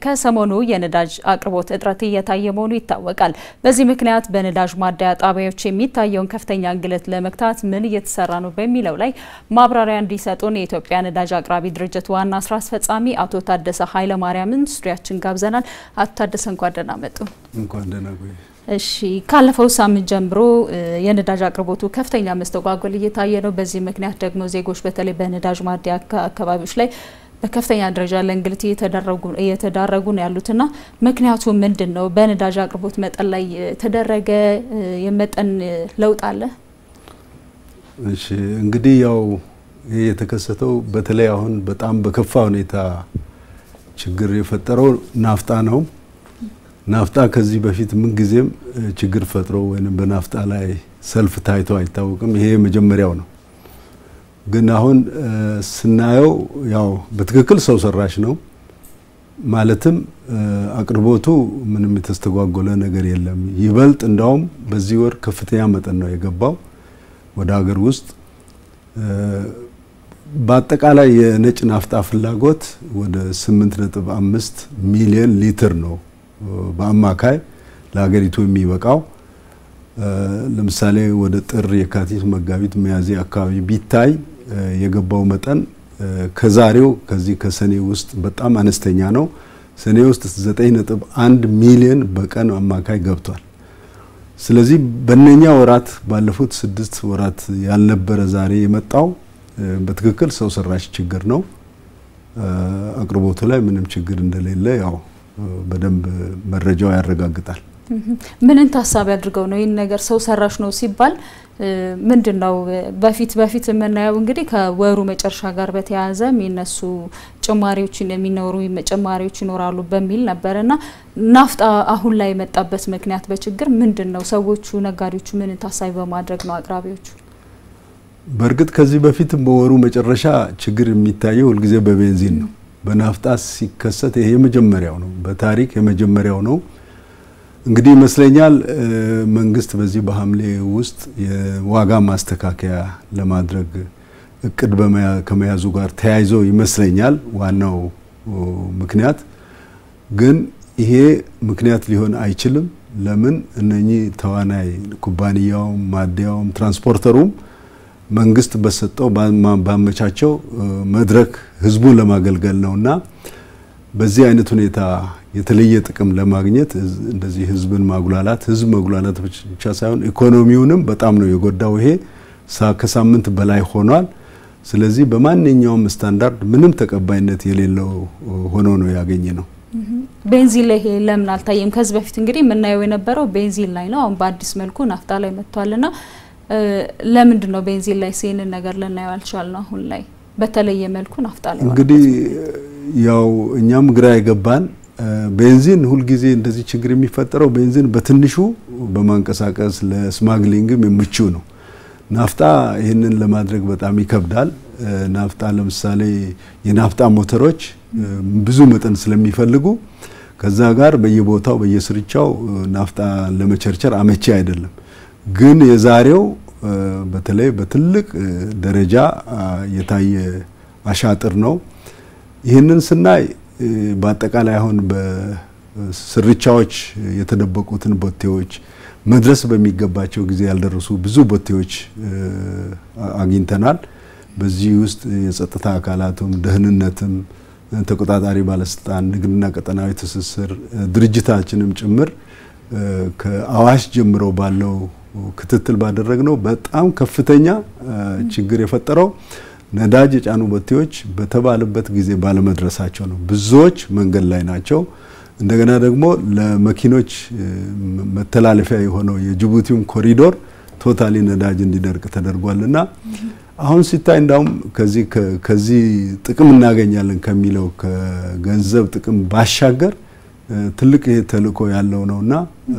ከሰሞኑ የነዳጅ አቅርቦት እጥረት እየታየ መሆኑ ይታወቃል። በዚህ ምክንያት በነዳጅ ማደያ ጣቢያዎች የሚታየውን ከፍተኛ እንግልት ለመግታት ምን እየተሰራ ነው በሚለው ላይ ማብራሪያ እንዲሰጡን የኢትዮጵያ ነዳጅ አቅራቢ ድርጅት ዋና ስራ አስፈጻሚ አቶ ታደሰ ኃይለማርያምን ስቱዲያችን ጋብዘናል። አቶ ታደሰ እንኳን ደህና መጡ። እንኳን ደህና ቆይ። እሺ ካለፈው ሳምንት ጀምሮ የነዳጅ አቅርቦቱ ከፍተኛ መስተጓጎል እየታየ ነው። በዚህ ምክንያት ደግሞ ዜጎች በተለይ በነዳጅ ማደያ አካባቢዎች ላይ በከፍተኛ ደረጃ ለእንግልት እየተዳረጉ ነው ያሉትና ምክንያቱ ምንድን ነው? በነዳጅ አቅርቦት መጠን ላይ የተደረገ የመጠን ለውጥ አለ? እሺ እንግዲህ ያው ይህ የተከሰተው በተለይ አሁን በጣም በከፋ ሁኔታ ችግር የፈጠረው ናፍጣ ነው። ናፍጣ ከዚህ በፊት ምን ጊዜም ችግር ፈጥሮ ወይም በናፍጣ ላይ ሰልፍ ታይቶ አይታወቅም። ይሄ መጀመሪያው ነው። ግን አሁን ስናየው ያው በትክክል ሰው ሰራሽ ነው። ማለትም አቅርቦቱ ምንም የተስተጓጎለ ነገር የለም። ይበልጥ እንዳውም በዚህ ወር ከፍተኛ መጠን ነው የገባው ወደ ሀገር ውስጥ። በአጠቃላይ የነጭ ናፍጣ ፍላጎት ወደ 8.5 ሚሊዮን ሊትር ነው በአማካይ ለሀገሪቱ የሚበቃው። ለምሳሌ ወደ ጥር፣ የካቲት፣ መጋቢት፣ ሚያዝያ አካባቢ ቢታይ የገባው መጠን ከዛሬው ከዚህ ከሰኔ ውስጥ በጣም አነስተኛ ነው። ሰኔ ውስጥ 9.1 ሚሊዮን በቀን አማካይ ገብቷል። ስለዚህ በእነኛ ወራት ባለፉት ስድስት ወራት ያልነበረ ዛሬ የመጣው በትክክል ሰው ሰራሽ ችግር ነው። አቅርቦቱ ላይ ምንም ችግር እንደሌለ ያው በደንብ መረጃው ያረጋግጣል። ምንን ታሳቢ አድርገው ነው ይህን ነገር ሰው ሰራሽ ነው ሲባል ምንድን ነው? በፊት በፊት የምናየው እንግዲህ ከወሩ መጨረሻ ጋር በተያያዘ የሚነሱ ጭማሪዎችን የሚኖሩ ጭማሪዎች ይኖራሉ በሚል ነበር እና ናፍጣ አሁን ላይ የመጣበት ምክንያት በችግር ምንድን ነው? ሰዎቹ ነጋዴዎቹ ምንን ታሳቢ በማድረግ ነው አቅራቢዎቹ? በእርግጥ ከዚህ በፊትም በወሩ መጨረሻ ችግር የሚታየው ሁልጊዜ በቤንዚን ነው። በናፍጣ ሲከሰት ይሄ የመጀመሪያው ነው፣ በታሪክ የመጀመሪያው ነው። እንግዲህ ይመስለኛል መንግስት በዚህ በሐምሌ ውስጥ የዋጋ ማስተካከያ ለማድረግ እቅድ ከመያዙ ጋር ተያይዞ ይመስለኛል ዋናው ምክንያት። ግን ይሄ ምክንያት ሊሆን አይችልም። ለምን እነኚህ ተዋናይ ኩባንያውም፣ ማደያውም፣ ትራንስፖርተሩም መንግስት በሰጠው ባመቻቸው መድረክ ህዝቡን ለማገልገል ነውና በዚህ አይነት ሁኔታ የተለየ ጥቅም ለማግኘት እንደዚህ ህዝብን ማጉላላት ህዝብ መጉላላት ብቻ ሳይሆን ኢኮኖሚውንም በጣም ነው የጎዳው። ይሄ ከሳምንት በላይ ሆኗል። ስለዚህ በማንኛውም ስታንዳርድ ምንም ተቀባይነት የሌለው ሆኖ ነው ያገኘ ነው። ቤንዚን ላይ ይሄ ለምን አልታየም? ከዚህ በፊት እንግዲህ የምናየው የነበረው ቤንዚን ላይ ነው። አሁን በአዲስ መልኩ ናፍጣ ላይ መጥቷልና ለምንድን ነው ቤንዚን ላይ ይህንን ነገር ልናየው አልቻልነው? አሁን ላይ በተለየ መልኩ ናፍጣ ላይ እንግዲህ ያው እኛም ግራ የገባን ቤንዚን ሁልጊዜ እንደዚህ ችግር የሚፈጠረው ቤንዚን በትንሹ በማንቀሳቀስ ለስማግሊንግም ምቹ ነው። ናፍጣ ይህንን ለማድረግ በጣም ይከብዳል። ናፍጣ ለምሳሌ የናፍጣ ሞተሮች ብዙ መጠን ስለሚፈልጉ ከዛ ጋር በየቦታው በየስርቻው ናፍጣ ለመቸርቸር አመቺ አይደለም። ግን የዛሬው በተለይ በትልቅ ደረጃ የታየ አሻጥር ነው። ይህንን ስናይ በአጠቃላይ አሁን በስርቻዎች የተደበቁትን ቦቴዎች መድረስ በሚገባቸው ጊዜ ያልደረሱ ብዙ ቦቴዎች አግኝተናል። በዚህ ውስጥ የጸጥታ አካላቱም ደህንነትም፣ ተቆጣጣሪ ባለስልጣን፣ ንግድና ቀጠናዊ ትስስር ድርጅታችንም ጭምር ከአዋሽ ጀምሮ ባለው ክትትል ባደረግነው በጣም ከፍተኛ ችግር የፈጠረው ነዳጅ የጫኑ ቦቴዎች በተባለበት ጊዜ ባለመድረሳቸው ነው። ብዙዎች መንገድ ላይ ናቸው። እንደገና ደግሞ ለመኪኖች መተላለፊያ የሆነው የጅቡቲውን ኮሪዶር ቶታሊ ነዳጅ እንዲደርቅ ተደርጓልና አሁን ሲታይ እንዳውም ከዚህ ከዚህ ጥቅም እናገኛለን ከሚለው ከገንዘብ ጥቅም ባሻገር ትልቅ ይሄ ተልእኮ ያለው ነውና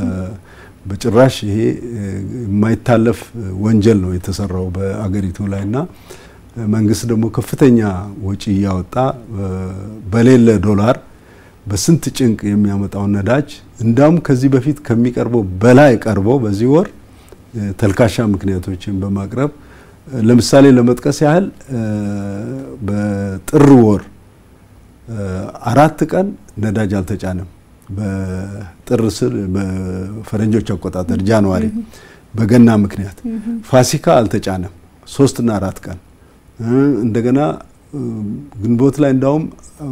በጭራሽ ይሄ የማይታለፍ ወንጀል ነው የተሰራው በአገሪቱ ላይና መንግስት ደግሞ ከፍተኛ ወጪ እያወጣ በሌለ ዶላር በስንት ጭንቅ የሚያመጣውን ነዳጅ እንዳውም ከዚህ በፊት ከሚቀርበው በላይ ቀርቦ በዚህ ወር ተልካሻ ምክንያቶችን በማቅረብ ለምሳሌ ለመጥቀስ ያህል በጥር ወር አራት ቀን ነዳጅ አልተጫነም። በጥር ስር በፈረንጆች አቆጣጠር ጃንዋሪ በገና ምክንያት ፋሲካ አልተጫነም ሶስትና አራት ቀን እንደገና ግንቦት ላይ እንዳውም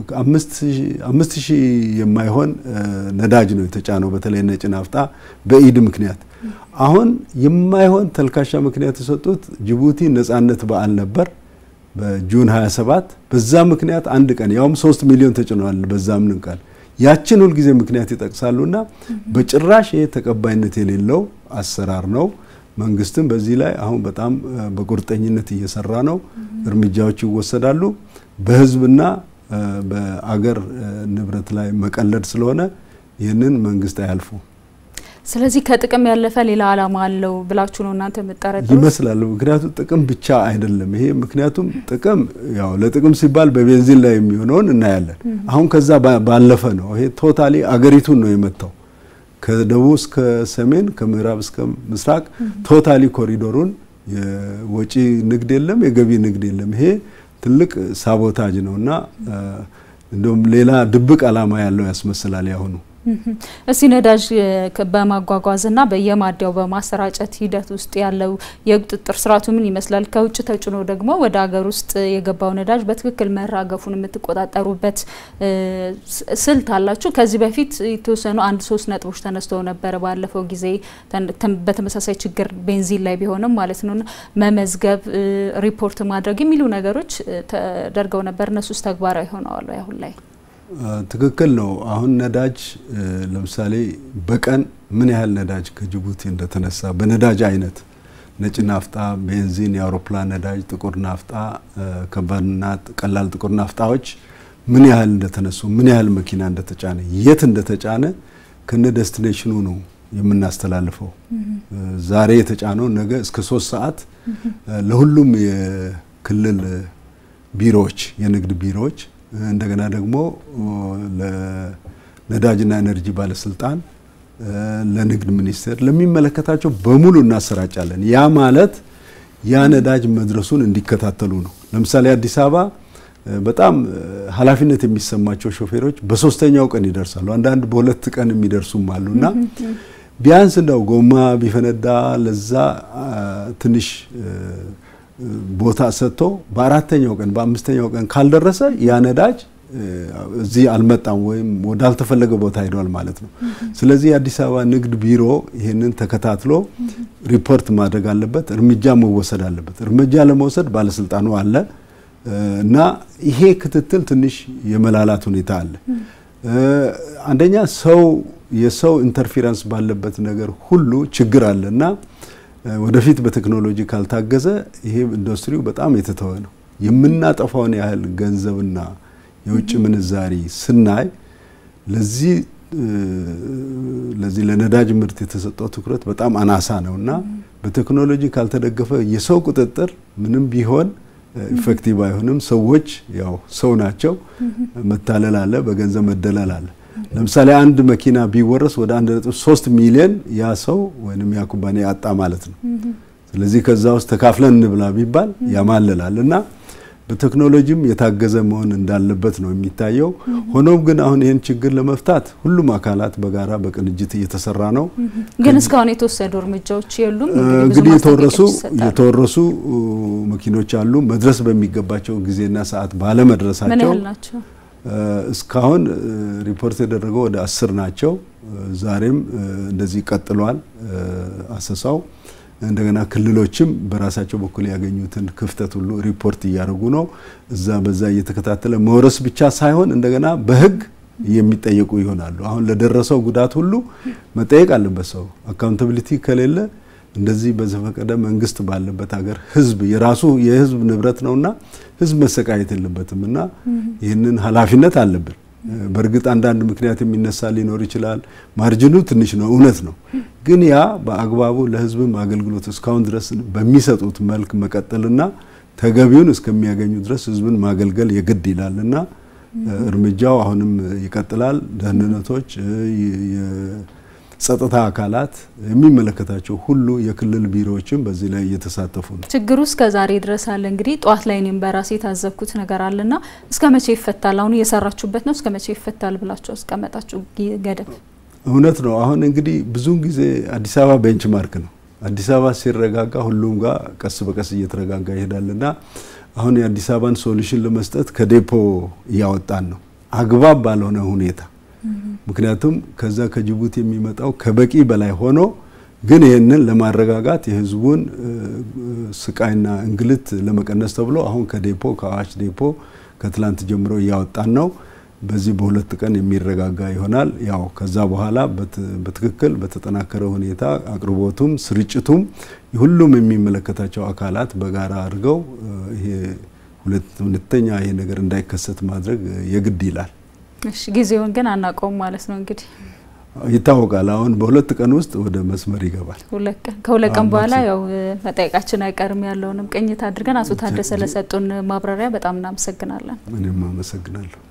አምስት ሺህ የማይሆን ነዳጅ ነው የተጫነው በተለይ ነጭ ናፍጣ በኢድ ምክንያት። አሁን የማይሆን ተልካሻ ምክንያት የሰጡት ጅቡቲ ነጻነት በዓል ነበር በጁን 27 በዛ ምክንያት አንድ ቀን ያውም ሶስት ሚሊዮን ተጭኗል። በዛ ምን ቃል ያችን ሁልጊዜ ምክንያት ይጠቅሳሉና በጭራሽ ይሄ ተቀባይነት የሌለው አሰራር ነው። መንግስትም በዚህ ላይ አሁን በጣም በቁርጠኝነት እየሰራ ነው። እርምጃዎች ይወሰዳሉ። በህዝብና በአገር ንብረት ላይ መቀለድ ስለሆነ ይህንን መንግስት አያልፉ። ስለዚህ ከጥቅም ያለፈ ሌላ ዓላማ አለው ብላችሁ ነው እናንተ የምጠረጥሩት? ይመስላል። ምክንያቱም ጥቅም ብቻ አይደለም ይሄ። ምክንያቱም ጥቅም ያው ለጥቅም ሲባል በቤንዚን ላይ የሚሆነውን እናያለን። አሁን ከዛ ባለፈ ነው። ይሄ ቶታሊ አገሪቱን ነው የመታው ከደቡብ እስከ ሰሜን ከምዕራብ እስከ ምስራቅ ቶታሊ ኮሪዶሩን የወጪ ንግድ የለም፣ የገቢ ንግድ የለም። ይሄ ትልቅ ሳቦታጅ ነው እና እንደውም ሌላ ድብቅ ዓላማ ያለው ያስመስላል ያሁኑ። እስቲ ነዳጅ በማጓጓዝና በየማደያው በማሰራጨት ሂደት ውስጥ ያለው የቁጥጥር ስርዓቱ ምን ይመስላል? ከውጭ ተጭኖ ደግሞ ወደ ሀገር ውስጥ የገባው ነዳጅ በትክክል መራገፉን የምትቆጣጠሩበት ስልት አላችሁ? ከዚህ በፊት የተወሰኑ አንድ ሶስት ነጥቦች ተነስተው ነበረ ባለፈው ጊዜ በተመሳሳይ ችግር ቤንዚን ላይ ቢሆንም ማለት ነው መመዝገብ፣ ሪፖርት ማድረግ የሚሉ ነገሮች ተደርገው ነበር። እነሱስ ተግባራዊ ሆነዋል አሁን ላይ? ትክክል ነው። አሁን ነዳጅ ለምሳሌ በቀን ምን ያህል ነዳጅ ከጅቡቲ እንደተነሳ በነዳጅ አይነት ነጭ ናፍጣ፣ ቤንዚን፣ የአውሮፕላን ነዳጅ፣ ጥቁር ናፍጣ፣ ከባድና ቀላል ጥቁር ናፍጣዎች ምን ያህል እንደተነሱ፣ ምን ያህል መኪና እንደተጫነ፣ የት እንደተጫነ ከነ ዴስቲኔሽኑ ነው የምናስተላልፈው። ዛሬ የተጫነው ነገ እስከ ሶስት ሰዓት ለሁሉም የክልል ቢሮዎች የንግድ ቢሮዎች እንደገና ደግሞ ለነዳጅና ኤነርጂ ባለስልጣን፣ ለንግድ ሚኒስቴር ለሚመለከታቸው በሙሉ እናሰራጫለን። ያ ማለት ያ ነዳጅ መድረሱን እንዲከታተሉ ነው። ለምሳሌ አዲስ አበባ በጣም ኃላፊነት የሚሰማቸው ሾፌሮች በሶስተኛው ቀን ይደርሳሉ። አንዳንድ በሁለት ቀን የሚደርሱም አሉና ቢያንስ እንደው ጎማ ቢፈነዳ ለዛ ትንሽ ቦታ ሰጥቶ በአራተኛው ቀን በአምስተኛው ቀን ካልደረሰ ያ ነዳጅ እዚህ አልመጣም ወይም ወዳልተፈለገ ቦታ ሄዷል ማለት ነው። ስለዚህ የአዲስ አበባ ንግድ ቢሮ ይህንን ተከታትሎ ሪፖርት ማድረግ አለበት፣ እርምጃ መወሰድ አለበት። እርምጃ ለመውሰድ ባለስልጣኑ አለ እና ይሄ ክትትል ትንሽ የመላላት ሁኔታ አለ። አንደኛ ሰው የሰው ኢንተርፌረንስ ባለበት ነገር ሁሉ ችግር አለ እና ወደፊት በቴክኖሎጂ ካልታገዘ ይሄ ኢንዱስትሪው በጣም የተተወ ነው። የምናጠፋውን ያህል ገንዘብና የውጭ ምንዛሪ ስናይ ለዚህ ለዚህ ለነዳጅ ምርት የተሰጠው ትኩረት በጣም አናሳ ነው እና በቴክኖሎጂ ካልተደገፈ የሰው ቁጥጥር ምንም ቢሆን ኢፌክቲቭ አይሆንም። ሰዎች ያው ሰው ናቸው። መታለል አለ፣ በገንዘብ መደለል አለ። ለምሳሌ አንድ መኪና ቢወረስ ወደ አንድ ነጥብ ሶስት ሚሊዮን ያ ሰው ወይም ያ ኩባንያ ያጣ ማለት ነው። ስለዚህ ከዛ ውስጥ ተካፍለን እንብላ ቢባል ያማልላል እና በቴክኖሎጂም የታገዘ መሆን እንዳለበት ነው የሚታየው። ሆኖም ግን አሁን ይህን ችግር ለመፍታት ሁሉም አካላት በጋራ በቅንጅት እየተሰራ ነው። ግን እስካሁን የተወሰዱ እርምጃዎች የሉም። እንግዲህ የተወረሱ የተወረሱ መኪኖች አሉ መድረስ በሚገባቸው ጊዜና ሰዓት ምን ባለመድረሳቸው ያህል ናቸው? እስካሁን ሪፖርት የደረገው ወደ አስር ናቸው። ዛሬም እንደዚህ ቀጥሏል አሰሳው። እንደገና ክልሎችም በራሳቸው በኩል ያገኙትን ክፍተት ሁሉ ሪፖርት እያደረጉ ነው። እዛ በዛ እየተከታተለ መውረስ ብቻ ሳይሆን እንደገና በሕግ የሚጠየቁ ይሆናሉ። አሁን ለደረሰው ጉዳት ሁሉ መጠየቅ አለበት ሰው። አካውንታብሊቲ ከሌለ እንደዚህ በዘፈቀደ መንግስት ባለበት ሀገር ህዝብ የራሱ የህዝብ ንብረት ነውና ህዝብ መሰቃየት የለበትም እና ይህንን ኃላፊነት አለብን። በእርግጥ አንዳንድ ምክንያት የሚነሳ ሊኖር ይችላል። ማርጅኑ ትንሽ ነው፣ እውነት ነው። ግን ያ በአግባቡ ለህዝብም አገልግሎት እስካሁን ድረስ በሚሰጡት መልክ መቀጠልና ተገቢውን እስከሚያገኙ ድረስ ህዝብን ማገልገል የግድ ይላል እና እርምጃው አሁንም ይቀጥላል። ደህንነቶች ጸጥታ አካላት የሚመለከታቸው ሁሉ የክልል ቢሮዎችም በዚህ ላይ እየተሳተፉ ነው። ችግሩ እስከ ዛሬ ድረስ አለ። እንግዲህ ጠዋት ላይ እኔም በራሴ የታዘብኩት ነገር አለና እስከ መቼ ይፈታል? አሁን እየሰራችሁበት ነው። እስከ መቼ ይፈታል ብላችሁ አስቀመጣችሁ ገደብ? እውነት ነው። አሁን እንግዲህ ብዙውን ጊዜ አዲስ አበባ ቤንች ማርክ ነው። አዲስ አበባ ሲረጋጋ ሁሉም ጋር ቀስ በቀስ እየተረጋጋ ይሄዳልና አሁን የአዲስ አበባን ሶሉሽን ለመስጠት ከዴፖ እያወጣን ነው አግባብ ባልሆነ ሁኔታ ምክንያቱም ከዛ ከጅቡቲ የሚመጣው ከበቂ በላይ ሆኖ ግን ይህንን ለማረጋጋት የህዝቡን ስቃይና እንግልት ለመቀነስ ተብሎ አሁን ከዴፖ ከአዋሽ ዴፖ ከትላንት ጀምሮ እያወጣን ነው። በዚህ በሁለት ቀን የሚረጋጋ ይሆናል። ያው ከዛ በኋላ በትክክል በተጠናከረ ሁኔታ አቅርቦቱም ስርጭቱም ሁሉም የሚመለከታቸው አካላት በጋራ አድርገው ይሄ ሁለተኛ ይሄ ነገር እንዳይከሰት ማድረግ የግድ ይላል። እሺ ጊዜውን ግን አናውቀውም ማለት ነው እንግዲህ ይታወቃል። አሁን በሁለት ቀን ውስጥ ወደ መስመር ይገባል። ከሁለት ቀን በኋላ ያው መጠየቃችን አይቀርም። ያለውንም ቅኝት አድርገን አቶ ታደሰ ለሰጡን ማብራሪያ በጣም እናመሰግናለን። እኔም አመሰግናለሁ።